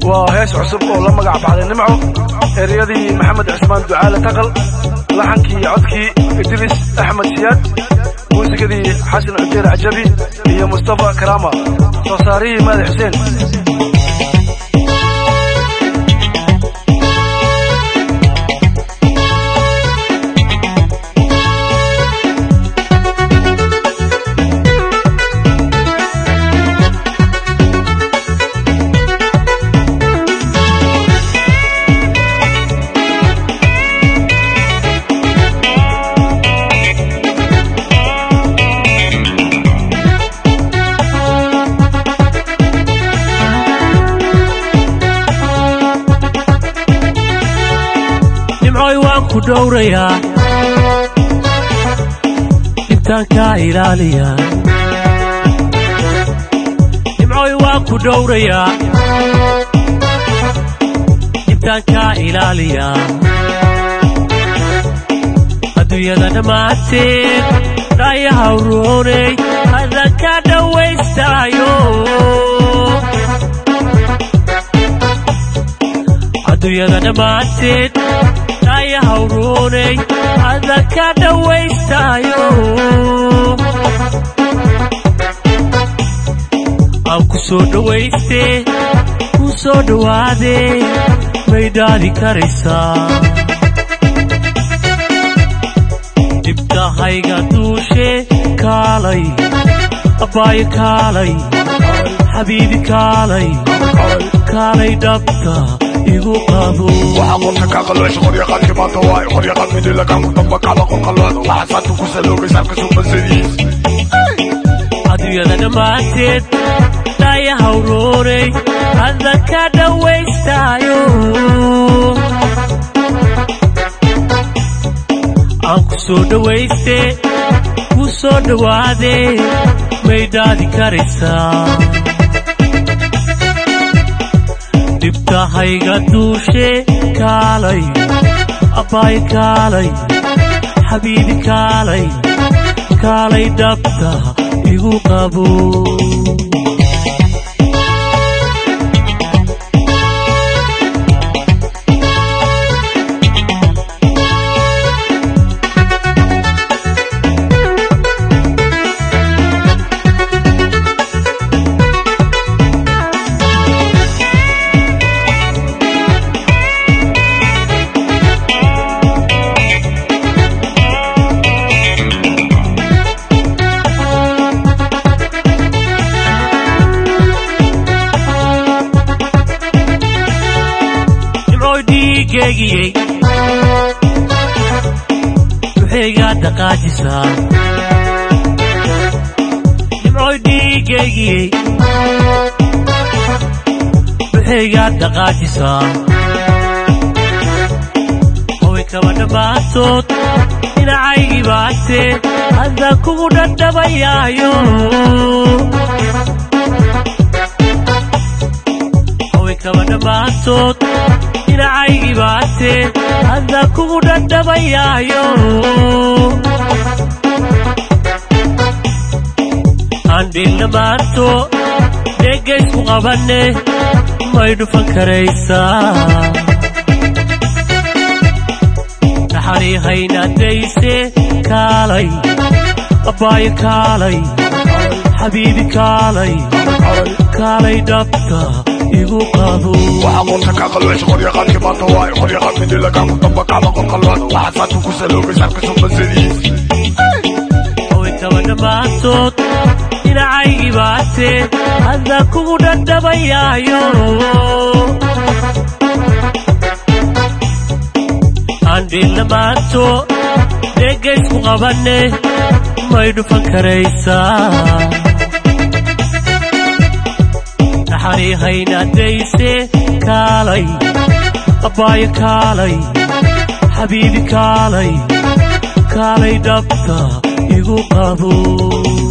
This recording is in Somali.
waa hees cusub oo la magac baxday nimco ereyadii maxamed cismaan ducaale taqal laxankii codkii idris axmed siyaad muusikadii xasan cujeer cajabi iyo mustafa karaama soo saarihii maadi xuseen nimcoy waan ku dhowrayaa intaan kaa ilaaliyaa nimcoy waan ku dhowrayaa intaan kaa ilaaliyaa adduunyada dhammaanteed dhaayaha urooney hadan ka dhowaystaayo adduunyada dhammaanteed dhaayaha urooney hadan ka dhowaystaayo aan ku soo dhowaystee ku soo dhowaadee may dhaadi karaysaa dhibkahayga duushe kaalay abbaayo kaalay xabiibi kaalay kaalay dhabta igu qabo waxaa qorta kaa qaloocsha qoryaqaadkii maanta waay qoryaqaad midilagaanku damba kacda qolqalooda waxaa saanta ku saloogay saabka suuqasadiis adduunyada dhammaanteed dhaayaha urooney hadan ka dhowaystaayo aan ku soo dhowaystee ku soo dhowaadee may dhaadi karaysaa dhibkahayga duushe kaalay abbaayo kaalay xabiibi kaalay kaalay dhabta igu qabo nimcoy dhiigeegiyey duxeygaa dhaqaajisaa nimcoy dhiigeegiyey duxeygaa dhaqaajisaa haway kaba dhammaantood dhinacaygii baatee haddaan kugu dhadhabayaayo haway kaba dhammaantood dhinacaygii baatee haddaan kugu dhadhabayaayo handhiil dhammaanto dheegaysku qabanne may dhufan karaysaa dhaxanii haynaadayse kaalay abbaayo kaalay xabiibi kaalay kaalay dhabta igu qabo waxaa qorta kaa qaloocsha qoryaqaadkii maanta waay qoryaqaad midilagaanku damba kacda qolqalooda waxaa saanta ku saloogay saabka suuqasadiis haway kaba dhammaantood dhinacaygii baatee haddaan kugu dhadhabayaayo handhiil dhammaanto dheegaysku qabanne may dhufan karaysaa dhaxanii haynaadayse kaalay abbaayo kaalay xabiibi kaalay kaalay dhabta igu qabo